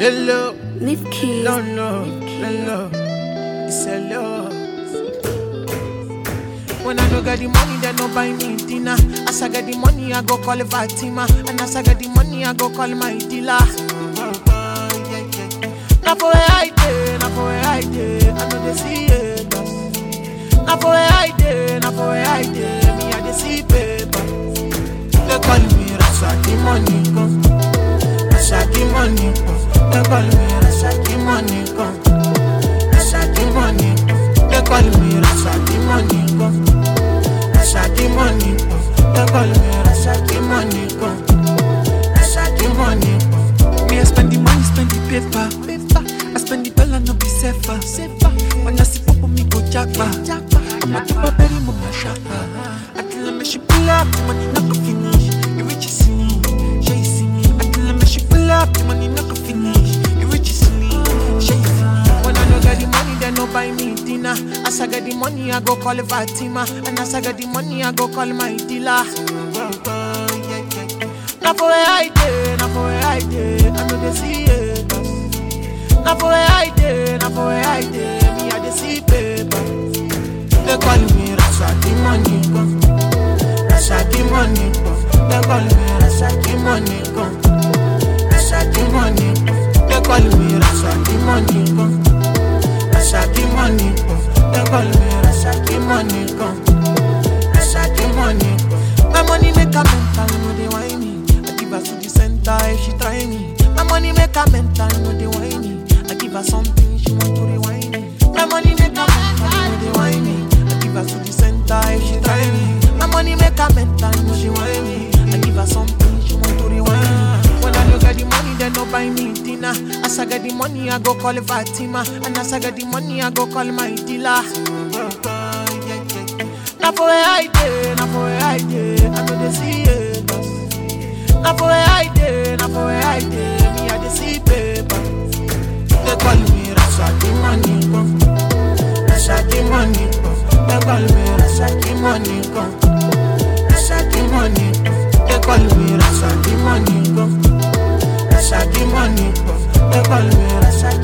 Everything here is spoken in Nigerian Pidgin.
Hello, Leave keys. no, no, hello. It's hello. When I no get the money, they no buy me dinner. As I get the money, I go call Fatima. And as I get the money, I go call my dealer. Now for where I dey, now for where I dey, I know they see it. Now for where I dey, now for where I dey, me I dey see paper. They call me Rasaki money come, Rasaki money come. They call me Rasaki money come, Rasaki money come. They call me Rasaki money come, Rasaki money come. They call me Rasaki money come, Rasaki money come. Me, I spend the money, spend the paper. paper. I spend the dollar, no be safer. safer. When I see pop, me go jackpa. I'm a keep a berry, mama shaka. Until I make she pull up, the money not go finish. You rich is me, she is me. Until I make she pull up, the money not go finish. You rich is me, she is me. When I no get the money, they no buy me dinner. As I get the money, I go call Fatima. And as I get the money, I go call my dealer. Now for where I dey, now for where I dey, I know they see it. Now for where I dey, now for where I dey, me I dey see paper. They call me Rasaki money come, Rasaki money come. They call me Rasaki money come, Rasaki money come. They call me Rasaki money come, Rasaki money come. They call me Rasaki money come, Rasaki money come. My money make a mental, no they whine me. I give her to the center if she try me. My money make a mental, no they whine me. I give her something she want to rewind me. My money make a mental, no they whine me. I give her to the center if she try me. My money make a mental, no she whine me. I give her something she want to rewind me. When I don't get the money, they no buy me dinner. As I get the money, I go call Fatima. And as I get the money, I go call my dealer. Now for where I dey, now for where I dey, I know they see it. Now for where I dey, now for where I dey, me I dey see paper. They call me Rasaki money come, Rasaki money come. They call me Rasaki money come, Rasaki money come. They call me Rasaki money come, Rasaki money come. They call me Rasaki